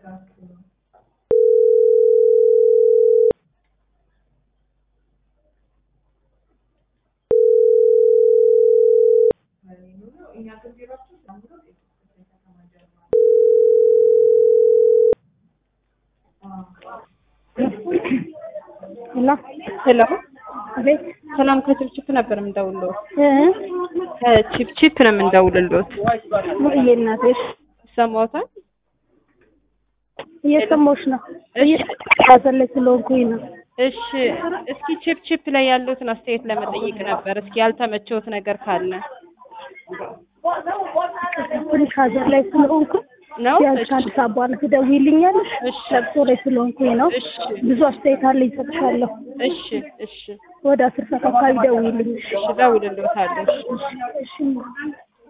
ሄሎ ሄሎ አቤት ሰላም ከችፕችፕ ነበር የምንደውልልዎት። እ ከችፕችፕ ነው የምንደውልልዎት። ሙሉዬ እናቴ እሺ፣ ይሰማዎታል? እየሰማሁሽ ነው። እሺ እየተከታተል ላይ ስለሆንኩኝ ነው። እሺ እስኪ ችፕችፕ ላይ ያለዎትን አስተያየት ለመጠየቅ ነበር። እስኪ ያልተመቸዎት ነገር ካለ ትንሽ ሀዘን ላይ ስለሆንኩ ነው? ቢያንስ ከአንድ ሰዓት በኋላ ትደውይልኛለሽ? እሺ ለቅሶ ላይ ስለሆንኩኝ ነው። እሺ ብዙ አስተያየት አለ ይሰጥሻለሁ። እሺ እሺ ወደ አስር ሰዓት አካባቢ ደውይልኝ። እሺ እደውልልዎታለሁ። እሺ እሺ